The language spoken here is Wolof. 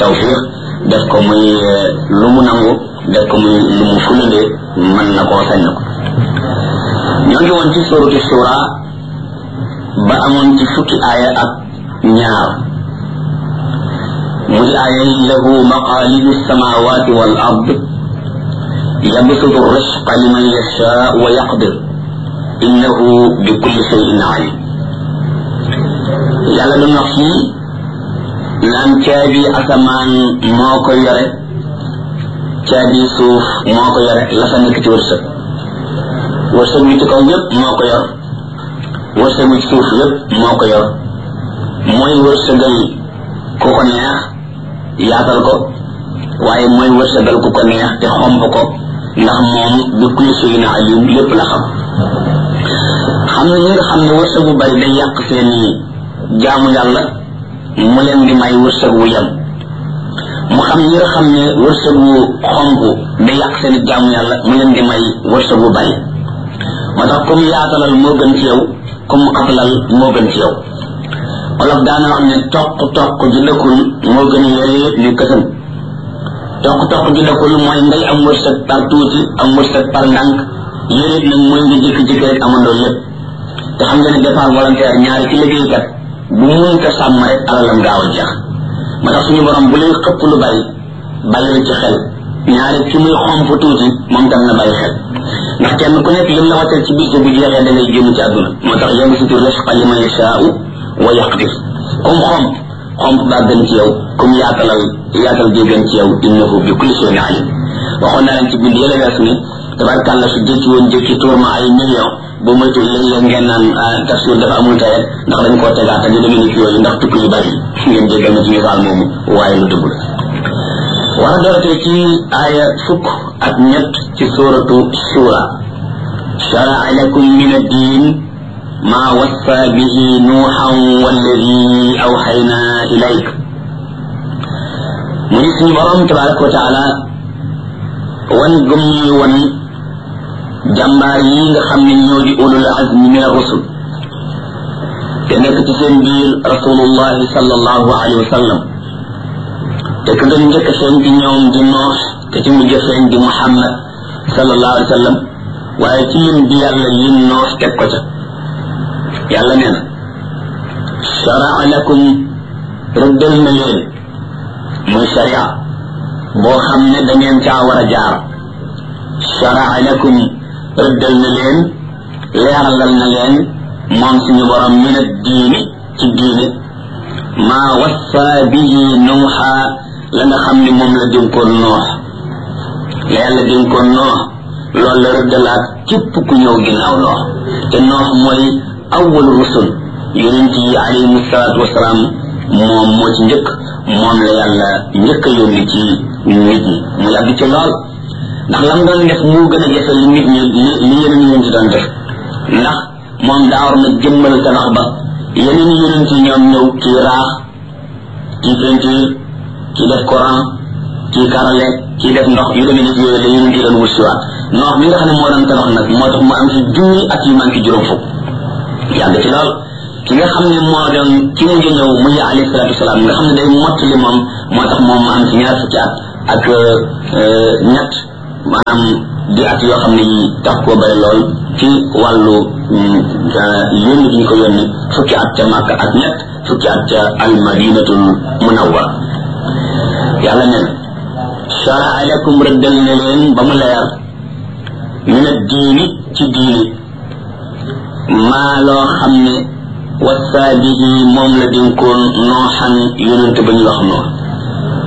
tawfiq def ko muy lu mu nangu def ko muy lu mu fulande mën na koo sañ na ko ñoo ngi woon ci suratu shura ba amoon ci fukki aaya ak ñaar muy aaya lahu maqalidu samawati wal ard yabsutu risqa liman yasha wa yaqdir innahu bi kulli shay'in alim yàlla du wax fii naan caabi asamaan moo ko yore caabi suuf moo ko yore la fa nekk ci wërsëg wërsëg wi ci kaw yépp moo ko yor wërsëg wi ci suuf yépp moo ko yor mooy wërsëgal ku ko neex yaatal ko waaye mooy wërsëgal ku ko neex te xomb ko ndax moom bi kulli shay'in alim lépp la xam xam na ñi nga xam ne wërsëg bu bari day yàq seeni jaamu yàlla mu leen di may wërsëg wu yem mu xam ñi nga xam ne wërsëg wu xonk day yàq seeni jaamu yàlla mu leen di may wërsëg wu bari moo tax comme yaatalal moo gën ci yow comme xatalal moo gën ci yow olof daana wax ne toq toq ji dëkkul moo gën yore ñu kësam toq toq ji dëkkul mooy ngay am wërsëg par tuuti am wërsëg par ndànk yére nag mooy nga jékki-jékki rek amandoo lépp te xam nga ne départ volontaire ñaari ci liggéeykat bu mun ko sàmm rek alalam gaaw a jeex moo tax suñu borom bu lay xëpp lu bari bàyyil ci xel ñaari ki muy xomp tuuti moom tam na bàyyi xel ndax kenn ku nekk lim la wàccal ci bis bu jeexee da ngay génn ci àdduna moo tax yabsutu risqa liman yashaa'u wa yaqdir comme xomp xomp baa gën ci yow comme yaatalal yaatal bi gën ci yow innahu bi kulli shay'in alim waxoon naa leen ci bind yële weesu ni tabarkàlla su jëkki woon jëkki tuur ma ay million bu moytu léeg-léeg ngeen naan tafsir dafa amul tayet ndax dañ koo tegaat ak yu demee ni yooyu ndax tukki yu bari ngeen jéggal ma ci misaal moomu waaye lu dëgg la war a doortee ci aaya fukk ak ñett ci suratu shura sharaa lakum min ad-din ma wassa bihi nuuhan walladi awxayna ilayk mu ni suñu borom tabaraka wa taala wan gëm ñuy wan jàmbaar yi nga xam ne ñoo di ulul azmi min ar-rusul te nekk ci seen biir rasulullahi sallallahu alayhi wa sallam te ka nga njëkk feeñ di ñoom di noos te ci mujj feeñ di muhammad sallallahu alayhi wa sallam waaye ci lim bi yàlla lim noos teg ko ca yàlla nee na sharaa lakum rëddal na leen muy sharia boo xam ne da ngeen caa war a jaar sharaa lakum rëddal na leen leeralal na leen moom suñu borom min ad diini ci diine maa wassa bihi nuuxa la nga xam ne moom la dénkoon noox la yàlla dénkoon noox loolu la rëddalaat képp ku ñëw ginnaaw noox te noox mooy awwal rusul yonent yi alayhimu salaatu wasalaam moom moo ci njëkk moom la yàlla njëkk a yónni ci nit ñi mu yàgg ci lool ndax lam doon def moo gën a jafe li nit ñi li li yeneen yonent doon def ndax moom daa war na jëmmal tabax ba yeneen yonent yi ñoom ñëw kii raax kii peinture kii def courant kii karale kii def ndox yu demee nit yooyu la yonent yi doon wut siwaat ndox mi nga xam ne moo doon tabax nag moo tax mu am ci junni at yu manqué juróom fukk yàgg ci lool ki nga xam ne moo doon ki mujj ñëw muy alayhi salaatu wasalaam nga xam ne day mottali moom moo tax moom mu am ci ñaar fukki at ak ñett maanaam di at yoo xam ne yi tax koo bari lool ci wàllu yónni gi ñu ko yónni fukki at ca Màkka ak ñett fukki at ca almadinatul munawwar yàlla ne sharaa lakum rëddal na leen ba mu leer min ad diini ci diini maa loo xam ne wassaa bihi moom la dénkoon nooxan yonente ba ñu wax noonu